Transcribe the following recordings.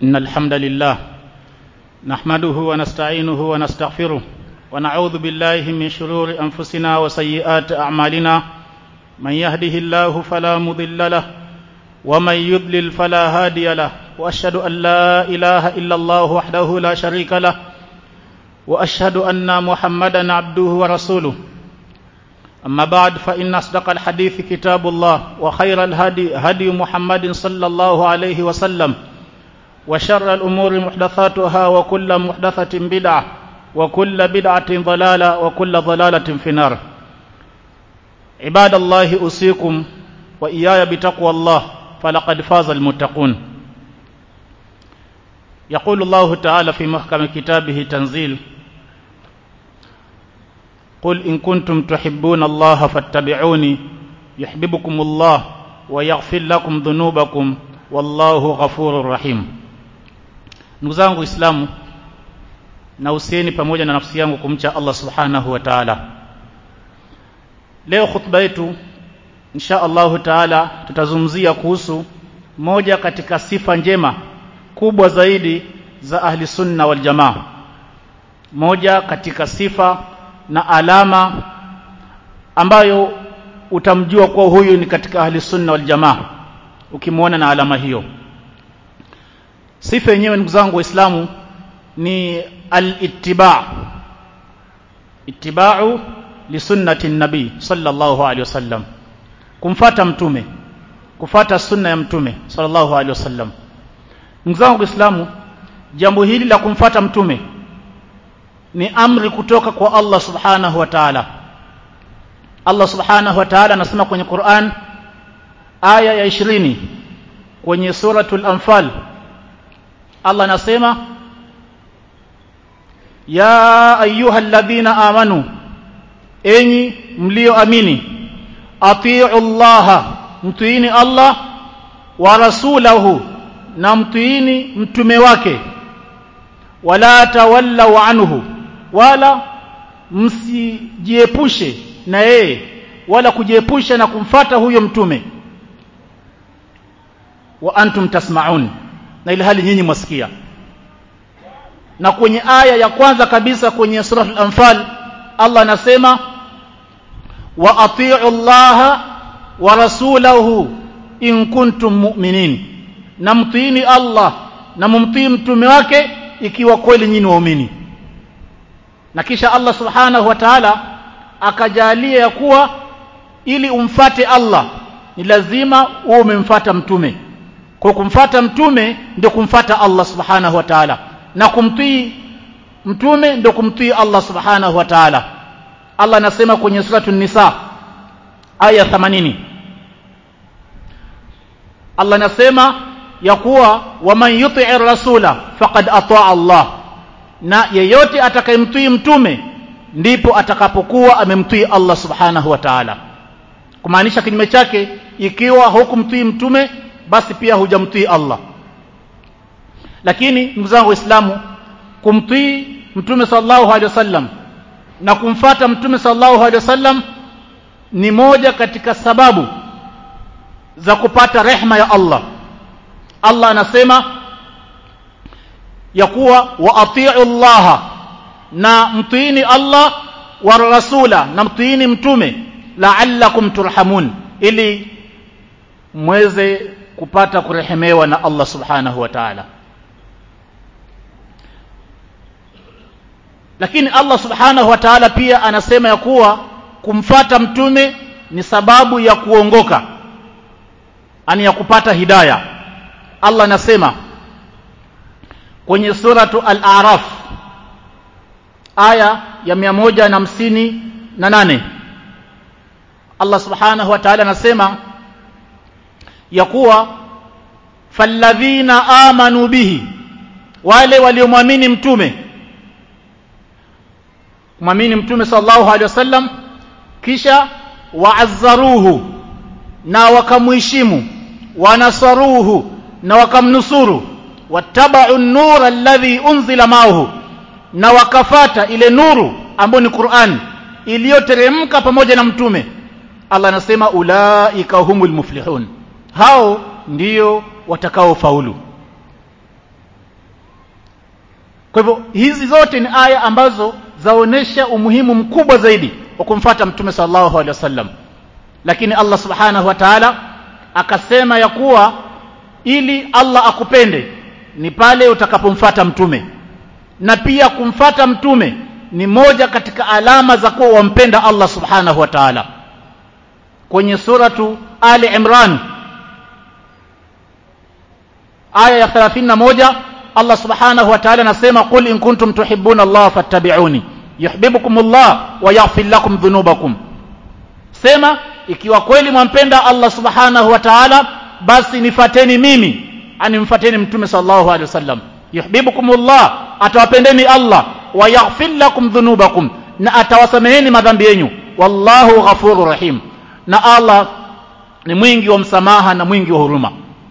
إن الحمد لله نحمده ونستعينه ونستغفره ونعوذ بالله من شرور أنفسنا وسيئات أعمالنا من يهده الله فلا مضل له ومن يضلل فلا هادي له وأشهد أن لا إله إلا الله وحده لا شريك له وأشهد أن محمدا عبده ورسوله أما بعد فإن أصدق الحديث كتاب الله وخير الهدي هدي محمد صلى الله عليه وسلم وشر الأمور محدثاتها وكل محدثة بدعة وكل بدعة ضلالة وكل ضلالة في النار عباد الله أوصيكم وإياي بتقوى الله فلقد فاز المتقون يقول الله تعالى في محكم كتابه تنزيل قل إن كنتم تحبون الله فاتبعوني يحببكم الله ويغفر لكم ذنوبكم wallahu ghafurur rahim ndugu zangu waislamu na usieni pamoja na nafsi yangu kumcha Allah subhanahu wa ta'ala leo khutba yetu insha Allahu ta'ala tutazungumzia kuhusu moja katika sifa njema kubwa zaidi za ahli sunna wal jamaa moja katika sifa na alama ambayo utamjua kuwa huyu ni katika ahli sunna wal jamaa ukimwona na alama hiyo sifa yenyewe ndugu zangu waislamu ni al-ittiba' ittiba'u li sunnati nabii sallallahu alaihi wasallam kumfata mtume kufata sunna ya mtume sallallahu alaihi wasallam ndugu zangu waislamu jambo hili la kumfata mtume ni amri kutoka kwa Allah subhanahu wa ta'ala Allah subhanahu wa ta'ala anasema kwenye Qur'an aya ya 20 kwenye suratul anfal Allah anasema ya ayyuhalladhina amanu enyi mlioamini atii'u Allah mtiini Allah wa rasulahu na mtiini mtume wake wala tawallau anhu wala msijiepushe na yeye wala kujiepusha na kumfata huyo mtume wa antum tasma'un na ile hali nyinyi mwasikia na kwenye aya ya kwanza kabisa kwenye sura al-anfal Allah anasema wa atii'u Allah wa rasulahu in kuntum mu'minin na mtiini Allah na mumtii mtume wake ikiwa kweli nyinyi waumini na kisha Allah subhanahu wa ta'ala akajalia ya kuwa ili umfate Allah ni lazima uwe umemfata mtume kwa kumfata mtume ndio kumfata Allah subhanahu wa ta'ala na kumtii mtume ndio kumtii Allah subhanahu wa ta'ala Allah anasema kwenye suratu nisa aya 80 Allah anasema ya kuwa waman yuti'ir rasula faqad ataa Allah na yeyote atakayemtii mtume ndipo atakapokuwa amemtii Allah subhanahu wa ta'ala kumaanisha kinyume chake ikiwa hukumtii mtume basi pia hujamtii Allah lakini ndugu zangu waislamu kumtii mtume sallallahu alaihi wasallam na kumfata mtume sallallahu alaihi wasallam ni moja katika sababu za kupata rehma ya Allah Allah anasema ya kuwa wa atii'u Allah na mtiini Allah wa rasula na mtiini mtume la'allakum turhamun ili mweze kupata kurehemewa na Allah subhanahu wa ta'ala lakini Allah subhanahu wa ta'ala pia anasema ya kuwa kumfata mtume ni sababu ya kuongoka ani ya kupata hidayah Allah anasema kwenye suratu al-a'raf aya ya 158 Allah subhanahu wa ta'ala anasema ya kuwa falladhina amanu bihi wale waliomwamini mtume mwamini mtume sallallahu alaihi wasallam kisha waazzaruhu na wakamheshimu wanasaruhu na wakamnusuru wattaba'u an-nura alladhi unzila ma'ahu na wakafata ile nuru ambayo ni Qur'an iliyoteremka pamoja na mtume Allah anasema ulaika humul muflihun hao ndio watakaofaulu kwa hivyo hizi zote ni aya ambazo zaonesha umuhimu mkubwa zaidi wa kumfata mtume sallallahu alaihi wasallam lakini Allah subhanahu wa ta'ala akasema ya kuwa ili Allah akupende ni pale utakapomfata mtume na pia kumfata mtume ni moja katika alama za kuwa wampenda Allah subhanahu wa ta'ala kwenye suratu Ali Imran aya ya 31 Allah subhanahu wa ta'ala anasema qul in kuntum tuhibbuna Allah fattabi'uni yuhibbukum Allah wa yaghfir lakum dhunubakum sema ikiwa kweli mwampenda Allah subhanahu wa ta'ala basi nifateni mimi ani mfateni mtume sallallahu alaihi wasallam yuhibbukumullah atawapendeni Allah wa yaghfir lakum dhunubakum na atawasameheni madhambi yenu wallahu ghafurur rahim na Allah ni mwingi wa msamaha na mwingi wa huruma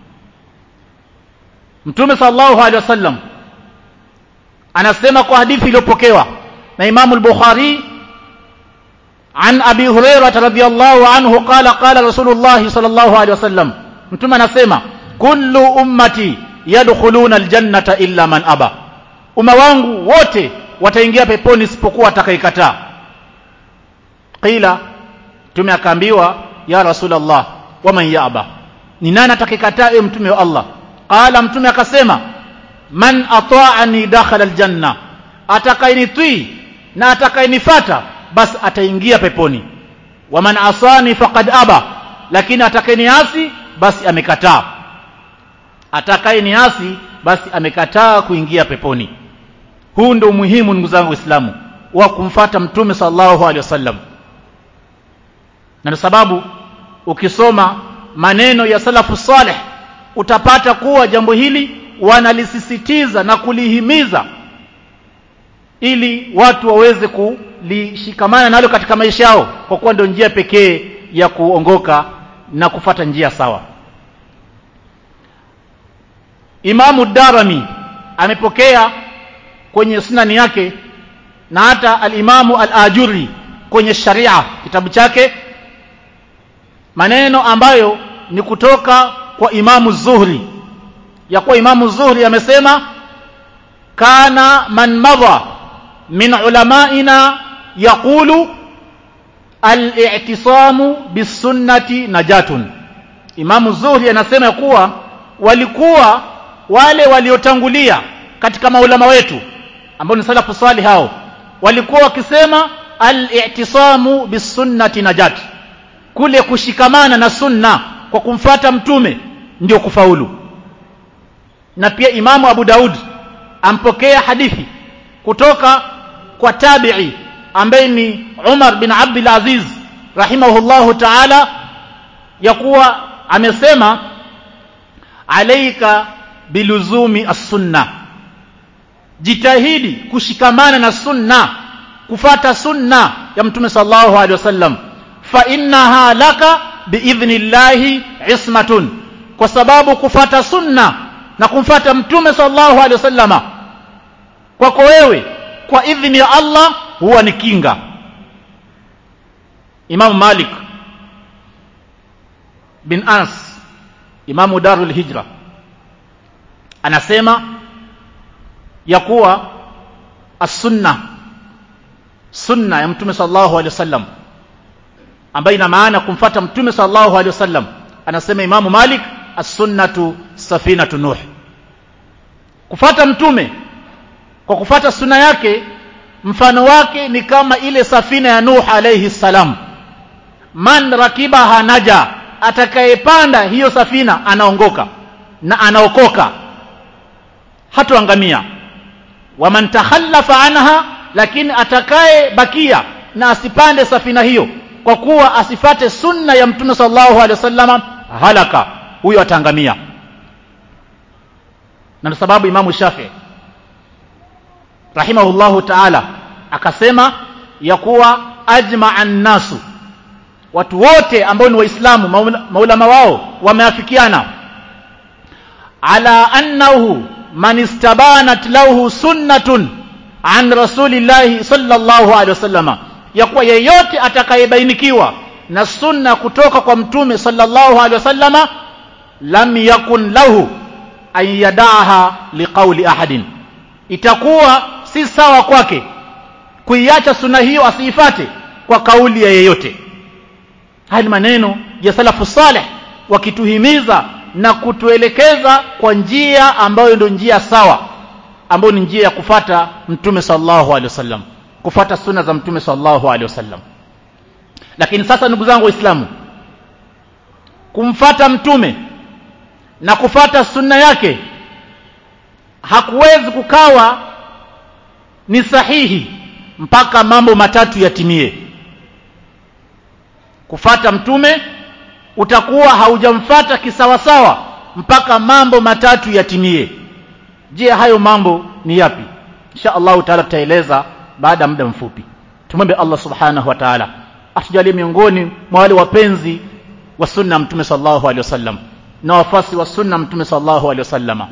mtume sallallahu alaihi wasallam anasema kwa hadithi iliyopokewa na Imam al-Bukhari عن أبي هريرة رضي الله عنه قال قال رسول الله صلى الله عليه وسلم mtume anasema kullu ummati yadkhuluna aljannata illa man aba umma wangu wote wataingia peponi isipokuwa atakayekataa qila mtume akaambiwa ya rasulullah waman yaba ni nani atakayekataa ewe mtume wa Allah qala mtume akasema man ata'ani dakhala aljanna atakayenitii na atakayenifata basi ataingia peponi waman asani faqad aba lakini atakayeniasi basi amekataa atakayeniasi basi amekataa kuingia peponi huu ndio umuhimu ndugu zangu waislamu wa kumfata mtume sallallahu alaihi wasallam na ndio sababu ukisoma maneno ya salafu saleh utapata kuwa jambo hili wanalisisitiza na kulihimiza ili watu waweze kulishikamana nalo katika maisha yao kwa kuwa ndio njia pekee ya kuongoka na kufata njia sawa Imamu Darami amepokea kwenye sunani yake na hata al-Imamu al-Ajuri kwenye sharia kitabu chake maneno ambayo ni kutoka kwa Imamu Zuhri ya kuwa Imamu Zuhri amesema kana man madha min ulamaina yaqulu al-i'tisamu bisunnati najatun Imamu Zuhri anasema kuwa walikuwa wale waliotangulia katika maulama wetu ambao ni salafu salih hao walikuwa wakisema al-i'tisamu bisunnati najat kule kushikamana na sunna kwa kumfata mtume ndio kufaulu na pia imamu Abu Daud ampokea hadithi kutoka kwa tabi'i ambaye ni Umar bin Abdul Aziz rahimahullahu ta'ala ya kuwa amesema alaika biluzumi as-sunna jitahidi kushikamana na sunna kufata sunna ya mtume sallallahu alaihi wasallam fa innaha laka biidhnillahi ismatun kwa sababu kufata sunna na kumfata mtume sallallahu alaihi wasallama kwako wewe kwa idhni ya Allah huwa ni kinga Imam Malik bin Anas Imamu Darul Hijra anasema ya kuwa as-sunna sunna ya mtume sallallahu alaihi wasallam ambayo ina maana kumfata mtume sallallahu alaihi wasallam anasema Imamu Malik as-sunnatu safinatu nuh kufata mtume kwa kufata sunna yake mfano wake ni kama ile safina ya Nuh alayhi salam man rakibaha naja atakayepanda hiyo safina anaongoka na anaokoka hatoangamia waman takhallafa anha lakini atakaye bakia na asipande safina hiyo kwa kuwa asifate sunna ya mtume sallallahu alaihi wasallam halaka huyo ataangamia na sababu imamu Shafi rahimahullahu ta'ala akasema ya kuwa ajma'an nasu watu wote ambao ni waislamu maulama wao wameafikiana ala annahu man istabanat lahu sunnatun an rasulillahi sallallahu alaihi wasallama ya kuwa yeyote atakayebainikiwa na sunna kutoka kwa mtume sallallahu alaihi wasallama lam yakun lahu an yadaha liqauli ahadin itakuwa si sawa kwake kuiacha sunna hiyo asiifate kwa kauli ya yeyote haya ni maneno ya salafu saleh wakituhimiza na kutuelekeza kwa njia ambayo ndio njia sawa ambayo ni njia ya kufata mtume sallallahu alaihi wasallam kufata sunna za mtume sallallahu alaihi wasallam lakini sasa ndugu zangu waislamu kumfata mtume na kufata sunna yake hakuwezi kukawa ni sahihi mpaka mambo matatu yatimie kufata mtume utakuwa haujamfata kisawasawa mpaka mambo matatu yatimie je hayo mambo ni yapi insha allahu taala tutaeleza baada ya muda mfupi tumwombe allah subhanahu wa taala atujalie miongoni mwa wale wapenzi wa sunna mtume sallallahu alaihi wasallam na wafasi wa sunna mtume sallallahu alaihi wasallam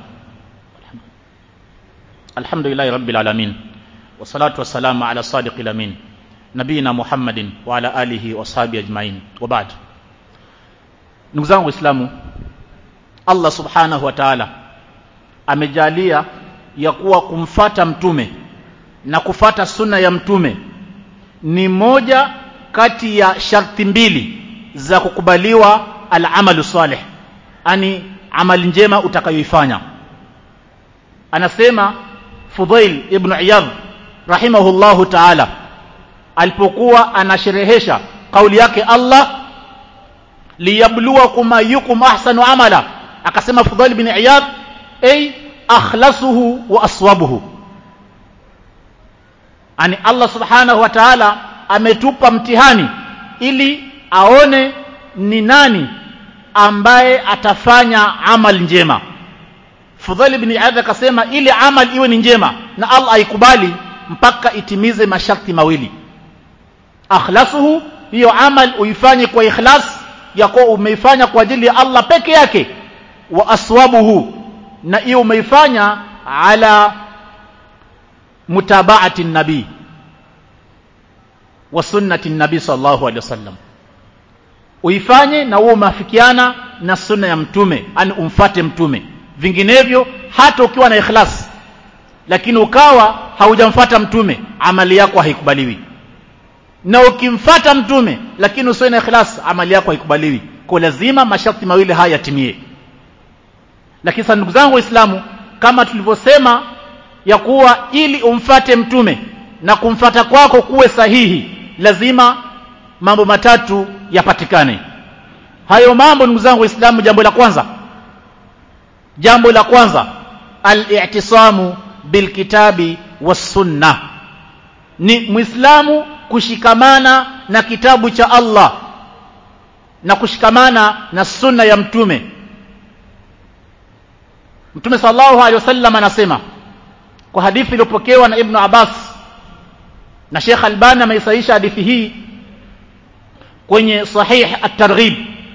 alhamdulillahi rabbil alamin wassalatu wassalamu ala sadiqil amin nabiyina muhammadin wa ala alihi wa sahbihi ajmain wa ba'd ndugu zangu waislamu allah subhanahu wa taala amejalia ya kuwa kumfata mtume na kufata sunna ya mtume ni moja kati ya sharti mbili za kukubaliwa al-amalu salih ani amali njema utakayoifanya anasema Fudail ibn Iyadh rahimahullahu ta'ala alipokuwa anasherehesha kauli yake Allah liyabluwakum ayyukum ahsanu amala akasema Fudail ibn Iyadh ay akhlasuhu wa aswabuhu ani Allah subhanahu wa ta'ala ametupa mtihani ili aone ni nani ambaye atafanya amal njema Fudhali ibn Iyadh akasema ili amal iwe ni njema na Allah aikubali mpaka itimize masharti mawili akhlasuhu hiyo amal uifanye kwa ikhlas ya kuwa umeifanya kwa ajili ya Allah peke yake wa aswabuhu na hiyo umeifanya ala mutabaati nabii wa sunnati nabii sallallahu alaihi wasallam uifanye na uwe umeafikiana na sunna ya mtume yani umfate mtume vinginevyo hata ukiwa na ikhlas lakini ukawa haujamfata mtume amali yako haikubaliwi na ukimfata mtume lakini usiwe na ikhlas amali yako haikubaliwi kwa lazima masharti mawili haya yatimie lakini sasa ndugu zangu waislamu kama tulivyosema ya kuwa ili umfate mtume na kumfata kwako kuwe sahihi lazima mambo matatu yapatikane hayo mambo ndugu zangu waislamu jambo la kwanza jambo la kwanza al-i'tisamu bilkitabi was-sunna ni muislamu kushikamana na kitabu cha Allah na kushikamana na sunna ya mtume mtume sallallahu alaihi wasallam anasema kwa hadithi iliyopokewa na ibn Abbas na Sheikh Albani ameisahisha hadithi hii kwenye sahih at-targhib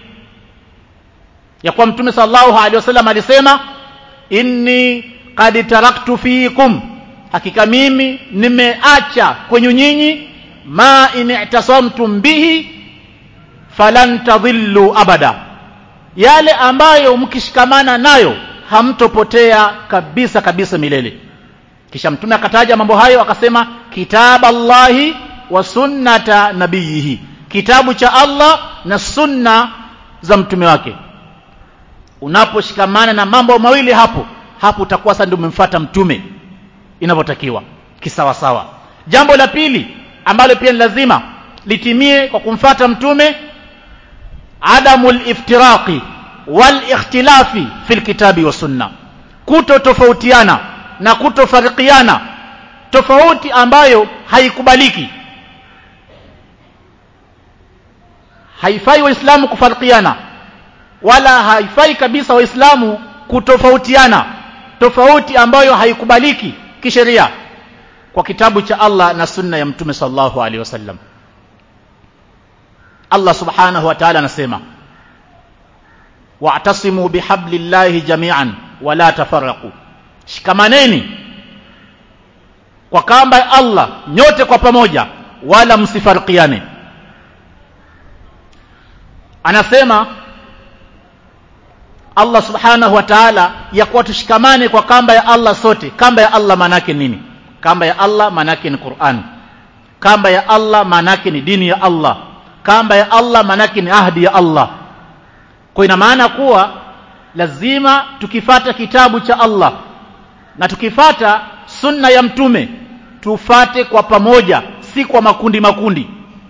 ya kwa mtume sallallahu alaihi wasallam alisema inni qad taraktu fiikum hakika mimi nimeacha kwenye nyinyi ma in i'tasamtum bihi falan tadhillu abada yale ambayo mkishikamana nayo hamtopotea kabisa kabisa milele kisha mtume akataja mambo hayo akasema kitaballahi wa sunnata nabiyihi kitabu cha Allah na sunna za mtume wake unaposhikamana na mambo mawili hapo hapo utakuwa sasa ndio umemfuata mtume inavyotakiwa kisawa sawa jambo la pili ambalo pia ni lazima litimie kwa kumfata mtume adamul iftiraqi wal ikhtilafi fil kitabi wa sunna kuto tofautiana na kutofarikiana tofauti ambayo haikubaliki haifai waislamu kufarikiana wala haifai kabisa waislamu kutofautiana tofauti ambayo haikubaliki kisheria kwa kitabu cha Allah na sunna ya mtume sallallahu alaihi wasallam Allah subhanahu wa ta'ala anasema wa'tasimu bihablillahi jami'an wala tafarraqu shikamaneni kwa kamba ya Allah nyote kwa pamoja wala msifarikiane anasema Allah subhanahu wa ta'ala ya kuwa tushikamane kwa kamba ya Allah sote kamba ya Allah manake nini kamba ya Allah manake ni Qur'an kamba ya Allah manake ni dini ya Allah kamba ya Allah manake ni ahdi ya Allah kwa ina maana kuwa lazima tukifata kitabu cha Allah na tukifata sunna ya mtume tufate kwa pamoja si kwa makundi makundi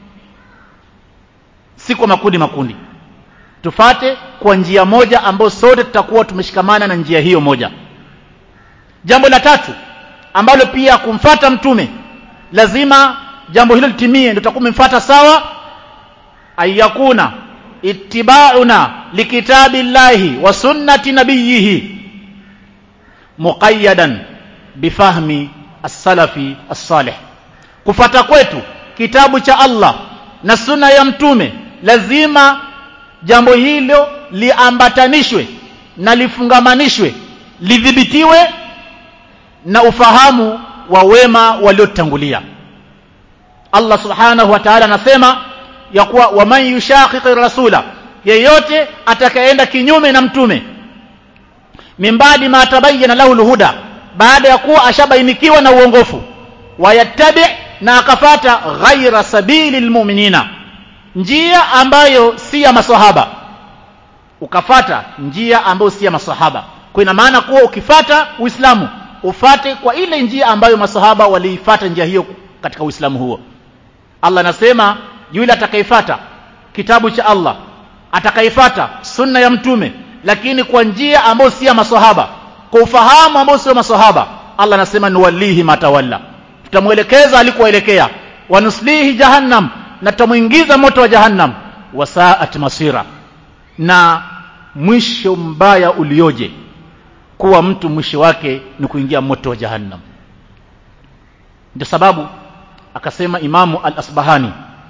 si kwa makundi makundi tufate kwa njia moja ambayo sote tutakuwa tumeshikamana na njia hiyo moja jambo la tatu ambalo pia kumfata mtume lazima jambo hilo litimie ndio tutakuwa tumemfuata sawa ayakuna ittiba'una likitabillahi wa sunnati nabiyihi muqayyadan bifahmi as-salafi as-salih kufata kwetu kitabu cha Allah na sunna ya mtume lazima jambo hilo liambatanishwe na lifungamanishwe lidhibitiwe na ufahamu wa wema waliotangulia Allah subhanahu wa ta'ala anasema ya kuwa waman yushaqiqi rasula yeyote atakayeenda kinyume na mtume mimbadi ma tabayyana lahu alhuda baada ya kuwa ashabainikiwa na uongofu wayattabi na akafata ghaira sabili almu'minina njia ambayo si ya maswahaba ukafata njia ambayo si ya maswahaba kwa ina maana kuwa ukifata uislamu ufate kwa ile njia ambayo maswahaba waliifata njia hiyo katika uislamu huo Allah anasema yule atakayefata kitabu cha Allah atakayefata sunna ya mtume lakini kwa njia ambayo si ya maswahaba kwa ufahamu ambao sio maswahaba Allah anasema nuwallihi matawalla tutamwelekeza alikoelekea wanuslihi jahannam na tutamuingiza moto wa jahannam wasaat masira na mwisho mbaya ulioje kuwa mtu mwisho wake ni kuingia moto wa jahannam ndio sababu akasema imamu al-asbahani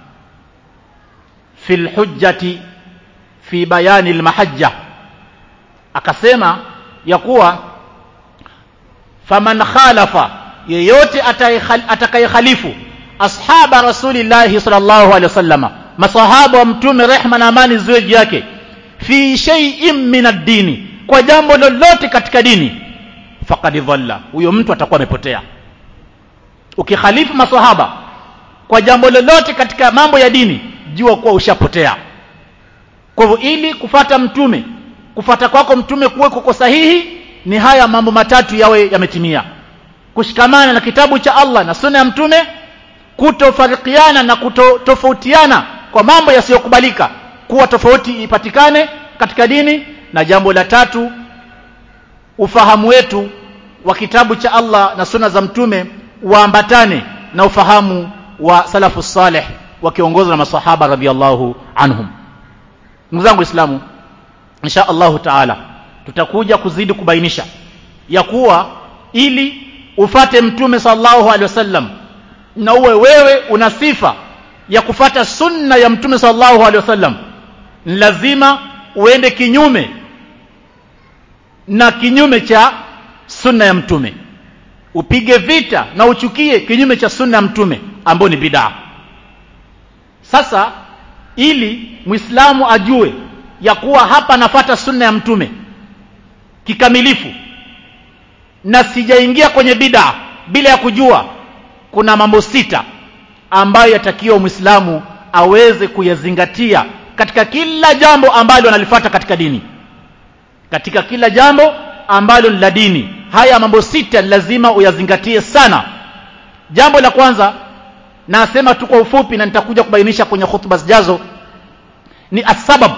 fi al-hujjati fi bayani al-mahajja akasema ya kuwa faman khalafa yeyote atakayekhalifu ashaba rasulillahi sallallahu alaihi wasallama masahaba wa mtume rehma na amani ziwe juu yake fi shay'in min ad-dini kwa jambo lolote katika dini faqad dhalla huyo mtu atakuwa amepotea ukikhalifu masahaba kwa jambo lolote katika mambo ya dini jua kuwa ushapotea kwa hivyo ili kufata mtume kufata kwako mtume kuwe kuko sahihi ni haya mambo matatu yawe yametimia kushikamana na kitabu cha Allah na sunna ya mtume kutofarikiana na kutotofautiana kwa mambo yasiyokubalika kuwa tofauti ipatikane katika dini na jambo la tatu ufahamu wetu wa kitabu cha Allah na sunna za mtume waambatane na ufahamu wa salafu salih wakiongozwa na masahaba radhiallahu anhum ndugu zangu waislamu insha Allahu taala tutakuja kuzidi kubainisha ya kuwa ili ufate mtume sallallahu alaihi wasallam na uwe wewe una sifa ya kufata sunna ya mtume sallallahu alaihi wasallam ni lazima uende kinyume na kinyume cha sunna ya mtume upige vita na uchukie kinyume cha sunna ya mtume ambao ni bid'a sasa ili muislamu ajue ya kuwa hapa nafata sunna ya mtume kikamilifu na sijaingia kwenye bid'a bila ya kujua kuna mambo sita ambayo yatakiwa muislamu aweze kuyazingatia katika kila jambo ambalo analifata katika dini katika kila jambo ambalo ni la dini haya mambo sita lazima uyazingatie sana jambo la kwanza nasema tu kwa ufupi na nitakuja kubainisha kwenye hutuba zijazo ni asbab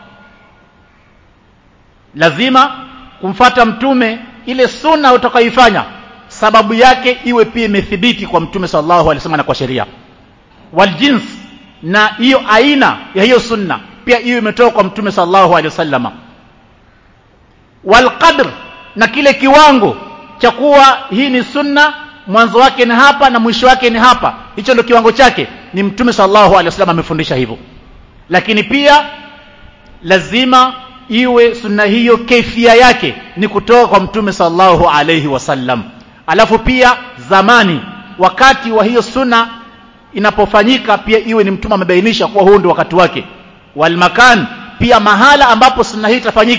lazima kumfata mtume ile sunna utakayoifanya sababu yake iwe pia imethibiti kwa mtume sallallahu alaihi wasallam na kwa sheria waljins na hiyo aina ya hiyo sunna pia hiyo imetoka kwa mtume sallallahu alaihi wasallam walqadr na kile kiwango cha kuwa hii ni sunna mwanzo wake ni hapa na mwisho wake ni hapa hicho ndio kiwango chake ni mtume sallallahu alaihi wasallam amefundisha hivyo lakini pia lazima iwe sunna hiyo kaifia yake ni kutoka kwa mtume sallallahu alaihi wasallam alafu pia zamani wakati wa hiyo sunna inapofanyika pia iwe ni mtume amebainisha kuwa huu ndio wakati wake walmakan pia mahala ambapo sunna hii itafanyika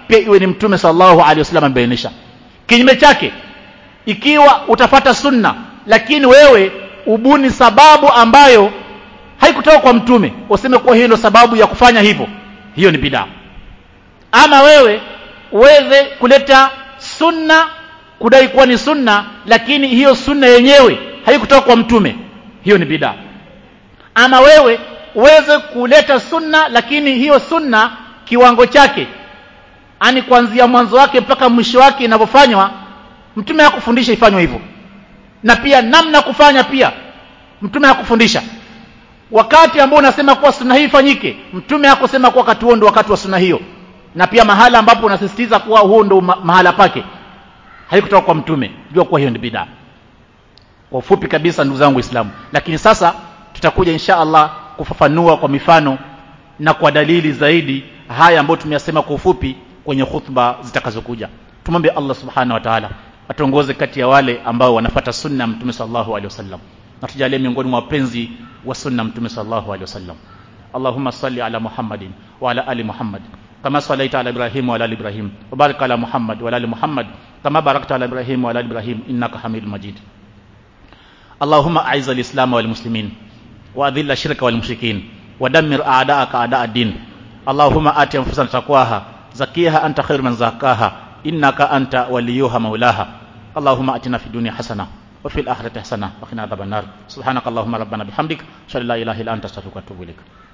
pia iwe ni mtume sallallahu alaihi wasallam amebainisha kinyume chake ikiwa utafata sunna lakini wewe ubuni sababu ambayo haikutoka kwa mtume useme kuwa hiyo ndio sababu ya kufanya hivyo hiyo ni bidaa ama wewe uweze kuleta sunna kudai kuwa ni sunna lakini hiyo sunna yenyewe haikutoka kwa mtume hiyo ni bidaa ama wewe uweze kuleta sunna lakini hiyo sunna kiwango chake ani kuanzia mwanzo wake mpaka mwisho wake inavyofanywa mtume hakufundisha ifanywe hivyo na pia namna kufanya pia mtume hakufundisha wakati ambao unasema kuwa sunna hii ifanyike mtume hakusema kuwa wakati huo ndio wakati wa sunna hiyo na pia mahala ambapo unasisitiza kuwa huo ndio ma mahala pake haikutoka kwa mtume jua kuwa hiyo ni bidaa kwa ufupi kabisa ndugu zangu waislamu lakini sasa tutakuja insha Allah kufafanua kwa mifano na kwa dalili zaidi haya ambayo tumeyasema kwa ufupi kwenye khutba zitakazokuja tumwombe Allah subhanahu wa ta'ala atuongoze kati ya wale ambao wanafata sunna mtume sallallahu alaihi wasallam na tujalie miongoni mwa wapenzi wa sunna mtume sallallahu alaihi wasallam Allahumma salli ala Muhammadin wa ala ali Muhammad kama sallaita ala Ibrahim wa ala ali Ibrahim wa barik ala Muhammad wa ala ali Muhammad kama barakta ala Ibrahim wa ala ali Ibrahim innaka Hamidul Majid اللهم أعز الإسلام والمسلمين وأذل الشرك والمشركين ودمر أعداءك أعداء الدين اللهم آت أنفسنا تقواها زكيها أنت خير من زكاها إنك أنت وليها مولاها اللهم أتنا في الدنيا حسنة وفي الآخرة حسنة وقنا عذاب النار سبحانك اللهم ربنا بحمدك أشهد أن لا إله إلا أنت أستغفرك وأتوب إليك